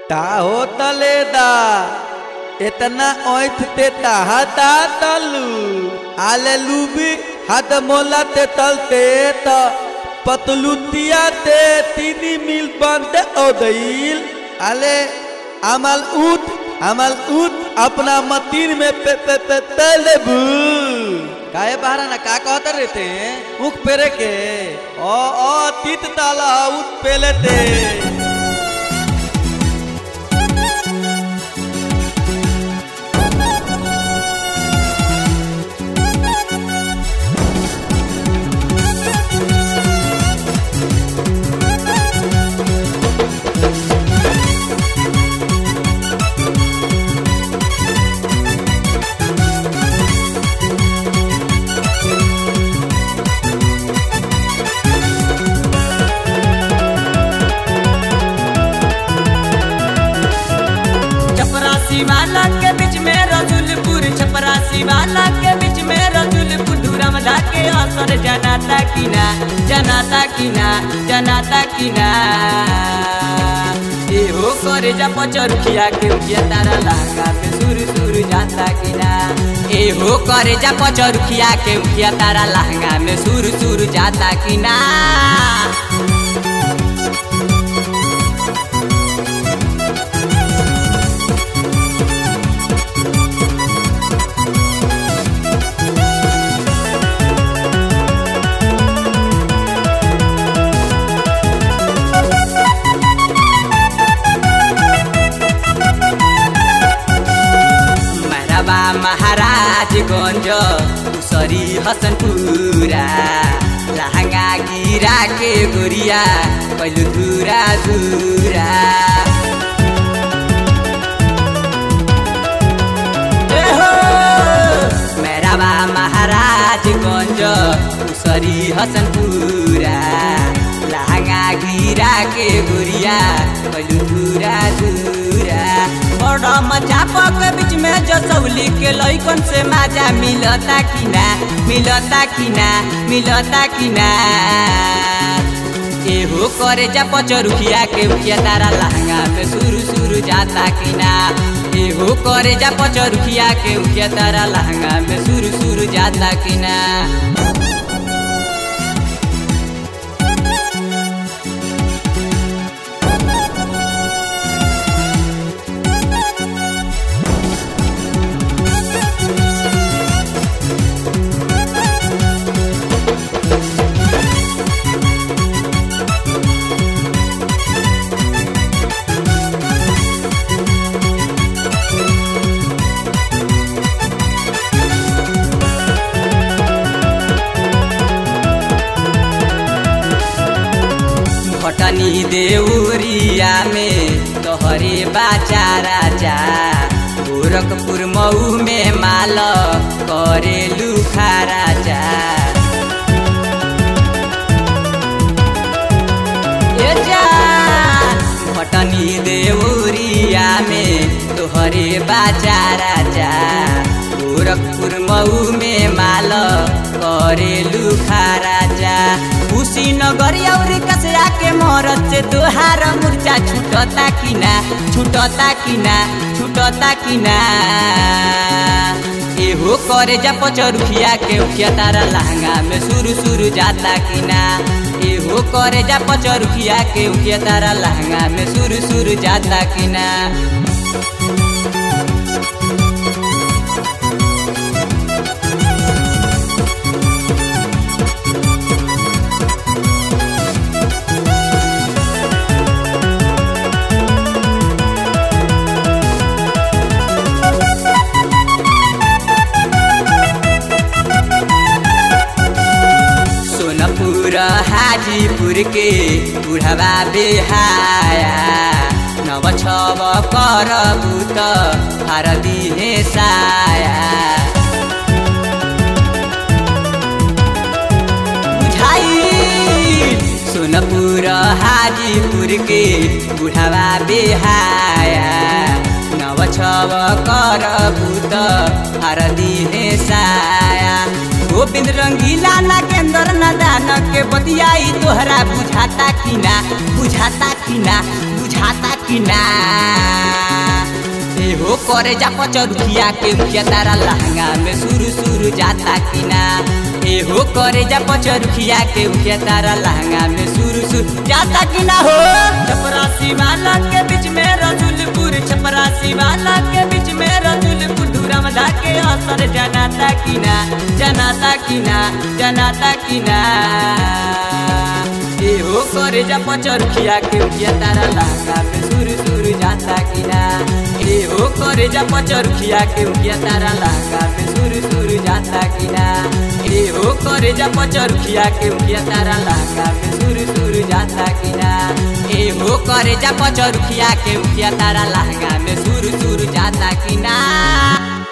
ता हो तलेदा इतना ओथ ते ताहता तलू आले लूबी हद मोला ते तलते त पतलुतिया ते तीनी मिल बंद ओदईल आले अमल उठ अमल उठ अपना मतीन में पे पे पे तलेबू काहे बाहरा ना का कहत रहते मुख पेरे के ओ ओ तीत ताला उठ पेलेते चपरासी वाला के बीच में रसुलपुर चपरासी वाला के बीच में रसुलपुर धूरम के असर जनाता की ना जनाता की ना जनाता की ना ए हो करे जा पचरुखिया के उठिया तारा लहंगा पे सुर सुर जाता की ना ए हो करे जा पचरुखिया के उठिया तारा लहंगा में सुर सुर जाता की ना मैरबा महाराजगंज उसरी हसनपुरा लहंगा गिरा के गोरिया पहलू धुरा धुरा ए हो! मैरबा महाराजगंज उसरी हसनपुरा लहंगा गिरा के गोरिया पहलू धुरा धुरा बड़ा मजा के बीच में जसौली के लइकन से मजा मिलता कि ना मिलता कि ना मिलता कि ना एहो करे जा पचरुखिया के उठिया तारा लहंगा पे सुरु सुरु जाता कि ना एहो करे जा पचरुखिया के उठिया तारा लहंगा में सुरु सुरु जाता कि ना भटनी देउरिया में तोहरे बाचा राजा गोरखपुर मऊ में माल करे लुखा राजा ए जा भटनी देउरिया में तोहरे बाचा राजा गोरखपुर मऊ में माल करे लुखा राजा कुशीनगर और कसरा के मोहरत से तोहार मुर्चा छूटता कि ना छूटता कि ना छूटता कि ना एहो करे जा पचरुखिया के उठिया तारा लहंगा में सुरु सुरु जाता कि ना एहो करे जा पचरुखिया के उठिया तारा लहंगा में सुरु सुरु जाता कि ना सोनपुर हाजीपुर के बुढ़वा बेहाया नव छव कर बुत हर दिहे साया बुझाई सोनपुर हाजीपुर के बुढ़वा बेहाया नव छव कर बुत हर दिहे साया गोविंद रंगीला नागेंद्र नदान के बतियाई तोहरा बुझाता कि ना बुझाता कि ना बुझाता कि ना करे जा पचरुखिया के उखिया तारा लहंगा में सुरु सुरु जाता कि ना ए हो करे जा पचरुखिया के उखिया तारा लहंगा में सुरु सुरु जाता कि ना हो छपरासी वाला के बीच में रजुलपुर छपरासी वाला के बीच में रजुलपुर धुरमदा के असर जनाता कि ना जनाता कि ना जनाता कि ना ए हो करे जा पचरुखिया के उखिया तारा लहंगा में सुरु सुरु जाता कि ना ए हो करे जा पचरुखिया के उखिया तारा लहंगा में सुरु सुरु जाता कि ना ए हो करे जा पचरुखिया के उखिया तारा लहंगा में सुरु सुरु जाता कि ना ए हो करे जा पचरुखिया के उखिया तारा लहंगा में सुरु सुरु जाता कि ना